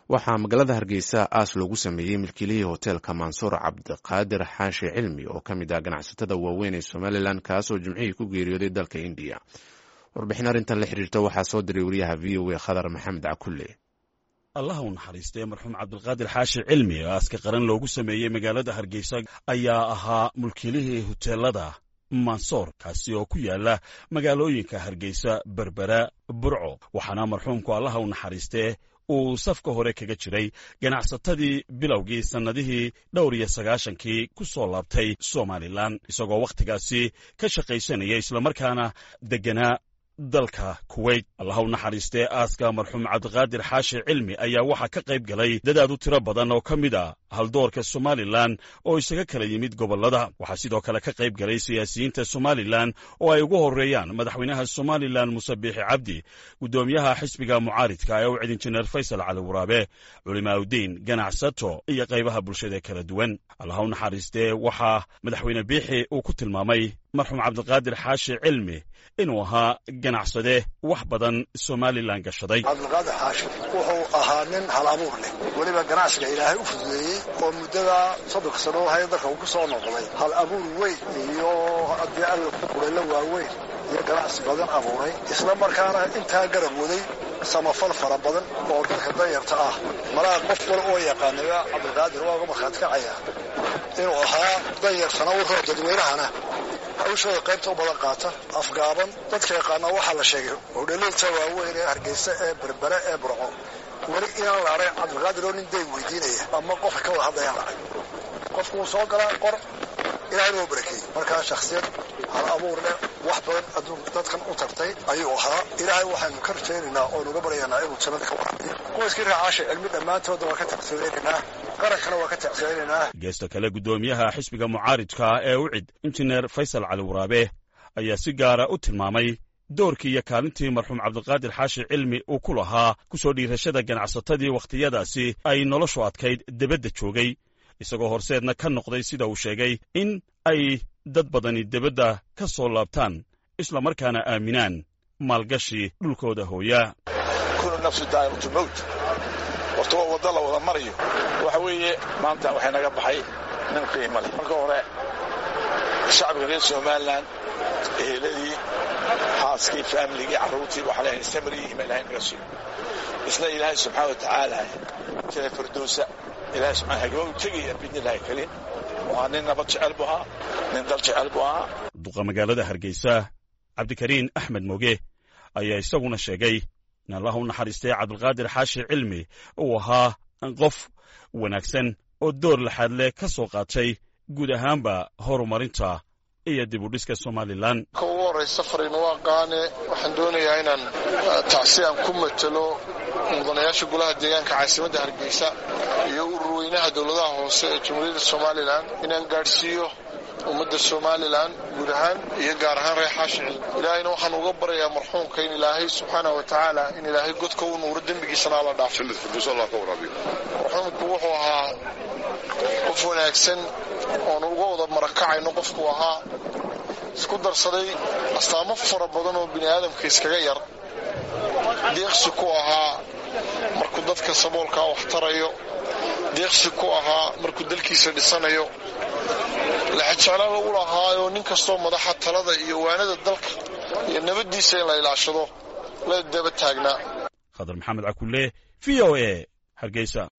waxaa magaalada hargeysa aas loogu sameeyey milkiilihii hoteelka mansuur cabdiqaadir xaashi cilmi oo ka mid ah ganacsatada waaweyn ee somalilan kaasoo jimcihii ku geeriyooday dalka indiya warbixin arrintan la xiriirta waxaa soo diray wariyaha v o a khadar maxamed cakulle allaha u naxariistee marxuum cabdilqaadir xaashi cilmi oo aaska qaran loogu sameeyey magaalada hargeysa ayaa ahaa mulkiilihii hoteelada mansoor kaasi oo ku yaala magaalooyinka hargeysa berbera burco waxaana marxuumku allaha u naxariistee uu safka hore kaga jiray ganacsatadii bilowgii sannadihii dhowr iyo sagaashankii ku soo laabtay somalilan isagoo wakhtigaasi ka shaqaysanaya islamarkaana degganaa dalka kuweyt allaha u naxariistee aaska marxuum cabdiqaadir xaashi cilmi ayaa waxaa ka qayb galay dadaad u tiro badan oo ka mid a haldoorka somalilan oo isaga kala yimid gobollada waxaa sidoo kale ka qayb galay siyaasiyiinta somalilan oo ay ugu horreeyaan madaxweynaha somalilan muse biixi cabdi guddoomiyaha xisbiga mucaaridka ee ucid injineer faysal cali waraabe culimaaudiin ganacsato iyo qaybaha bulshada kala duwan allaha u naxariistee waxaa madaxweyne biixi uu ku tilmaamay marxuum cabdiqaadir xaashi cilmi inuu ahaa ganacsade wax badan somalilan gashaday cabdilqaadir xaashi wuxuu ahaa nin hal abuur leh weliba ganacsiga ilaahay u fududeeyey oo muddada soddonka sano haya dalka uu ku soo noqday hal abuur weyn iyo haddii alla ku qulayla waaweyn iyo ganacsi badan abuuray isla markaana intaa garab waday samafal fara badan oo dalka danyarta ah malaha qof wal oo yaqaanaya cabdilqaadir waa uga markhaati kacaya inuu ahaa danyartana u roo dadweynahana hawshooda qaybta u badan qaata afgaaban dadka yaqaana waxaa la sheegay hodhaliilta waaweyn ee hargeysa ee berbere ee burco weli inaan la arag cabdilqaadir oo nin day weydiinaya ama qofka ka wada hadlayaan la arag qofku wuu soo galaa qor ilaahay noo barakeeyey markaa shaksiyad hal abuur leh wax badan adduunka dadkan u tartay ayuu ahaa ilaahay waxaanu ka rajaynaynaa oo nuga baryaynaa inuu jannada ka waraabiyo qoyskii raacaasha cilmi dhammaantooda waa ka taqsiiraynaynaa qarankana waa ka taqsiiraynaynaa geesta kale guddoomiyaha xisbiga mucaaridka ee ucid injineer faysal cali waraabe ayaa si gaara u tilmaamay doorkii iyo kaalintii marxuum cabdiqaadir xaashi cilmi uu ku lahaa ku soo dhiirashada ganacsatadii wakhtiyadaasi ay noloshu adkayd debadda joogay isagoo horseedna ka noqday sida uu sheegay in ay dad badani debadda ka soo laabtaan islamarkaana aaminaan maalgashi dhulkooda hooya kunu nafsu daa'imatu mowt horta waa wadda la wada marayo waxa weeye maanta waxay naga baxay nin qiimo leh marka hore shacbiga reer somalilan eheladii xaaskii faamiligii carruurtii waxaa leeyahay samriyi ima ilahay naga sugo isna ilaahay subxaana wa tacaala jana firdowsa ilahay subxana hagaba u tegaya biidnillahi kariim waa nin nabad jecel buu ahaa nin dal jecel buu ahaa duqa magaalada hargeysa cabdikariin axmed moge ayaa isaguna sheegay in allah u naxariistay cabdilqaadir xaashi cilmi uu ahaa qof wanaagsan oo door laxaad leh ka soo qaatay guud ahaanba horumarinta iyo dib u dhiska somalilan ka ugu horraysa fariin waa qaane waxaan doonayaa inaan tacsi aan ku matelo mudanayaasha golaha deegaanka caasimadda hargeysa iyo ururweynaha dowladaha hoose ee jamhuuriyadda somalilan inaan gaadhsiiyo ummadda somalilan guud ahaan iyo gaar ahaan reer xaashi cilmi ilaahayna waxaan uga baryayaa marxuumka in ilaahay subxaana wa tacaala in ilaahay godka u nuuro dembigiisana alla dhaafo marxuumku wuxuu ahaa qof wanaagsan oonu uga wada marakacayno qofku ahaa isku darsaday astaamo fara badan oo bini aadamka iskaga yar deeqsi ku ahaa markuu dadka saboolkaa wax tarayo deeqsi ku ahaa markuu dalkiisa dhisanayo laxajeclada u lahaayoo nin kastoo madaxa talada iyo waanada dalka iyo nabaddiisa in la ilaashado la daba taagnaa khadar maxamed cakulle v o e hargeysa